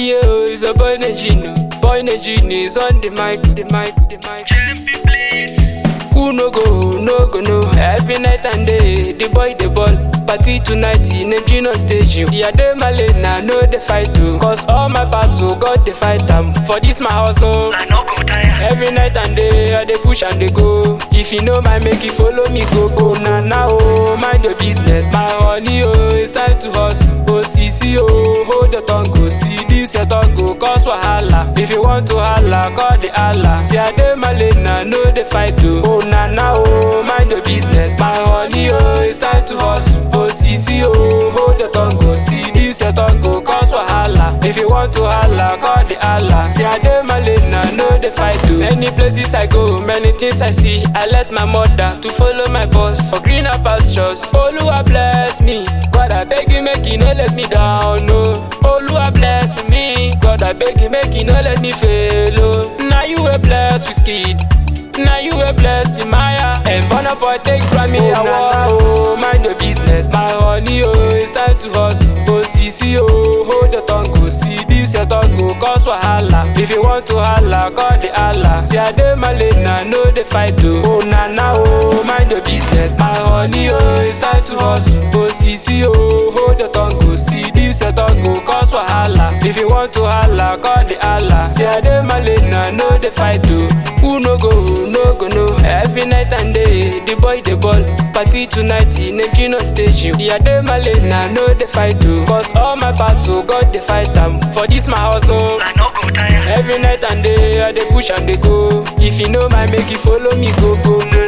Yeah, it's a boy Nejino. Boy Nejino is on the mic, the mic, the mic. Who no go, no go, no. Every night and day, the boy the ball. Party tonight, in a Gino stage. you. Yeah, they my lane, now know the fight too. Cause all my battle, God the fight them. For this my hustle. I no go tire. Every night and day, I dey push and dey go. If you know my make you follow me go go. Na na oh, mind your business. My honey oh, it's time to hustle. Oh CC oh, hold your tongue go. See this your tongue go cause wahala. If you want to holla, call the Allah. See I dey my lane, na know the fight too. Oh na na oh, mind your business. My honey oh, it's time to hustle. Oh CC oh, hold your tongue go. See this your tongue go cause wahala. If you want to holla, call the Allah. See I dey my lane, na know the fight too. Many places I go, many things I see. I let my mother to follow my boss for greener pastures. Oluwa bless me, God I beg you make you no let me down, no. Oluwa bless me, God I beg you make you no let me fail, oh. Now you a bless with skid. Now you a blessing, Maya. And Burna Boy take Grammy oh, award. Oh, mind your business, my honey. Oh, it's time to hustle. Oh, CC, oh, hold your tongue. Go see this your tongue. Go cause wahala. If you want to holla, call the Allah. See I dey my lane, I know the fight too. Oh, na na, oh, mind your business, my honey. Oh, it's time to hustle. Oh, CC, oh, hold your tongue. Go see this your tongue. Go cause wahala. If you want to holla, call the Allah. See I dey my lane, I know the fight too. Who no go, no go, no. Every night and day, the boy the ball. Party tonight, in a Gino stage. you. Yeah, they my lane, I know the fight too. Cause all my battle, God the fight them. For this my hustle. I no go tire. Every night and day, I dey push and dey go. If you know my make you follow me go go.